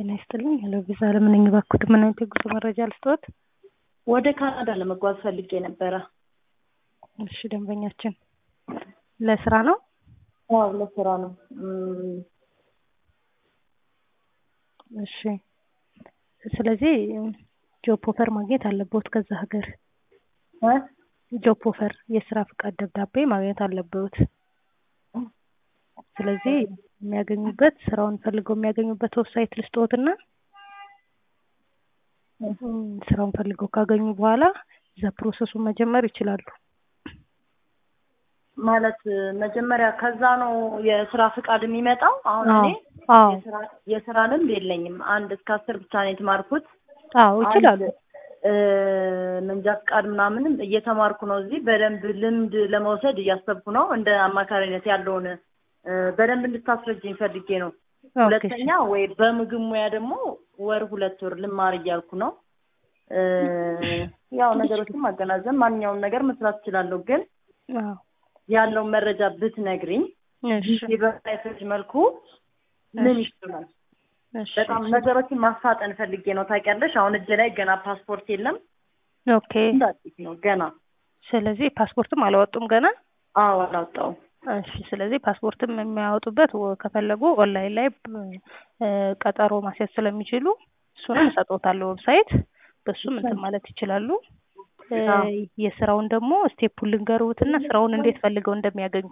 ጤና ይስጥልኝ። ሄሎ ቪዛ ለምን ባኩት ምን አይነት የጉዞ መረጃ ልስጥዎት? ወደ ካናዳ ለመጓዝ ፈልጌ ነበረ። እሺ ደንበኛችን ለስራ ነው? አዎ ለስራ ነው። እም፣ እሺ ስለዚህ ጆብ ኦፈር ማግኘት አለብዎት ከዛ ሀገር እ? ጆብ ኦፈር የስራ ፍቃድ ደብዳቤ ማግኘት አለብዎት። ስለዚህ የሚያገኙበት ስራውን ፈልገው የሚያገኙበት ዌብሳይት ልስጥዎትና እም፣ ስራውን ፈልገው ካገኙ በኋላ እዛ ፕሮሰሱን መጀመር ይችላሉ። ማለት መጀመሪያ ከዛ ነው የስራ ፍቃድ የሚመጣው። አሁን እኔ አዎ የስራ- የስራ ልምድ የለኝም። አንድ እስከ አስር ብቻ ነው የተማርኩት። አዎ ይችላሉ። አንድ እ፣ መንጃ ፍቃድ ምናምንም እየተማርኩ ነው። እዚህ በደንብ ልምድ ለመውሰድ እያሰብኩ ነው። እንደ አማካሪነት ያለውን እ፣ በደንብ እንድታስረጅኝ ፈልጌ ነው። ኦኬ ሁለተኛ ወይ በምግብ ሙያ ደግሞ ወር ሁለት ወር ልማር እያልኩ ነው። እ፣ ያው ነገሮችን ማገናዘብ ማንኛውም ነገር መስራት እችላለሁ። ግን አዎ ያለውን መረጃ ብትነግሪኝ እሺ በሳይቶች መልኩ ምን ይችላል? እሺ በጣም ነገሮችን ማፋጠን ፈልጌ ነው። ታውቂያለሽ፣ አሁን እጄ ላይ ገና ፓስፖርት የለም። ኦኬ እንዳዲስ ነው ገና። ስለዚህ ፓስፖርትም አላወጡም ገና? አዎ አላወጣውም። እሺ ስለዚህ ፓስፖርትም የሚያወጡበት ወ- ከፈለጉ ኦንላይን ላይ እ፣ ቀጠሮ ማስያዝ ስለሚችሉ እሱንም እሰጥዎታለሁ ዌብሳይት በሱም እንትን ማለት ይችላሉ። እ፣ አዎ። የስራውን ደግሞ ስቴፑን ልንገርዎትና ስራውን እንዴት ፈልገው እንደሚያገኙ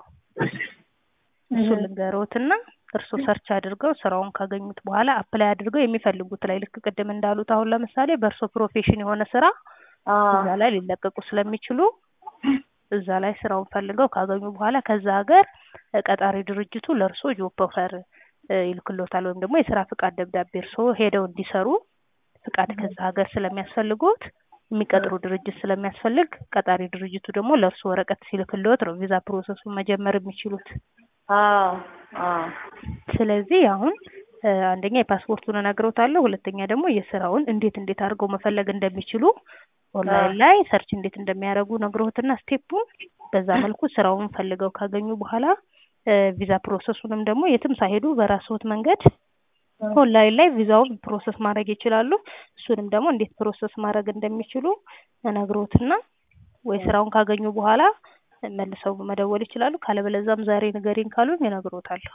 እሱን ልንገርዎትና እርስዎ ሰርች አድርገው ስራውን ካገኙት በኋላ አፕላይ አድርገው የሚፈልጉት ላይ ልክ ቅድም እንዳሉት አሁን ለምሳሌ በእርስዎ ፕሮፌሽን የሆነ ስራ አዎ እዛ ላይ ሊለቀቁ ስለሚችሉ እዛ ላይ ስራውን ፈልገው ካገኙ በኋላ ከዛ ሀገር እ፣ ቀጣሪ ድርጅቱ ለእርስዎ ጆብ ኦፈር እ፣ ይልክሎታል ወይም ደግሞ የስራ ፍቃድ ደብዳቤ እርስዎ ሄደው እንዲሰሩ ፍቃድ ከዛ ሀገር ስለሚያስፈልጉት የሚቀጥሩ ድርጅት ስለሚያስፈልግ ቀጣሪ ድርጅቱ ደግሞ ለእርስዎ ወረቀት ሲልክልዎት ነው ቪዛ ፕሮሰሱን መጀመር የሚችሉት። አዎ አዎ ስለዚህ አሁን እ፣ አንደኛ የፓስፖርቱን እነግሮታለሁ፣ ሁለተኛ ደግሞ የስራውን እንዴት እንዴት አድርገው መፈለግ እንደሚችሉ ኦንላይን ላይ ሰርች እንዴት እንደሚያደርጉ ነግሮትና ስቴፑን በዛ መልኩ ስራውን ፈልገው ካገኙ በኋላ እ፣ ቪዛ ፕሮሰሱንም ደግሞ የትም ሳይሄዱ በራስዎት መንገድ ኦንላይን ላይ ቪዛውን ፕሮሰስ ማድረግ ይችላሉ። እሱንም ደግሞ እንዴት ፕሮሰስ ማድረግ እንደሚችሉ እነግሮትና ወይ ስራውን ካገኙ በኋላ መልሰው መደወል ይችላሉ። ካለበለዛም ዛሬ ንገሪኝ ካሉኝ እነግሮታለሁ።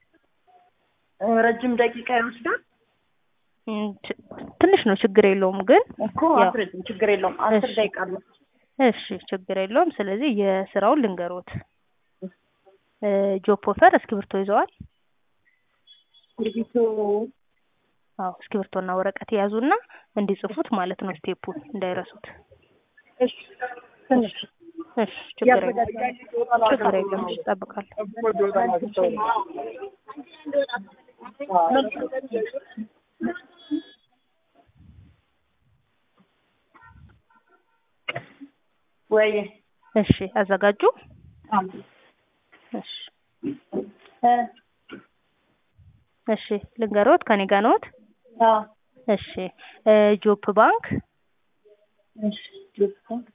እ፣ ረጅም ደቂቃ ይወስዳል እም፣ ች- ትንሽ ነው ችግር የለውም ግን እኮ ያው አስረጅም፣ ችግር የለውም። አስር እሺ። ደቂቃ አለ። እሺ ችግር የለውም። ስለዚህ የስራውን ልንገሮት። እ፣ ጆብ ኦፈር እስክሪብቶ ይዘዋል? ድርጊቱ አዎ እስክሪብቶና ወረቀት የያዙና እንዲጽፉት ማለት ነው ስቴፑን እንዳይረሱት። እሺ ትንሽ እሺ ችግር የለውም ችግር የለውም። እሺ እጠብቃለሁ። ወይ እሺ አዘጋጁ። እሺ እ፣ እሺ ልንገሮት ከኔ ጋር ነዎት? አዎ እሺ እ፣ ጆብ ባንክ እሺ ልብስ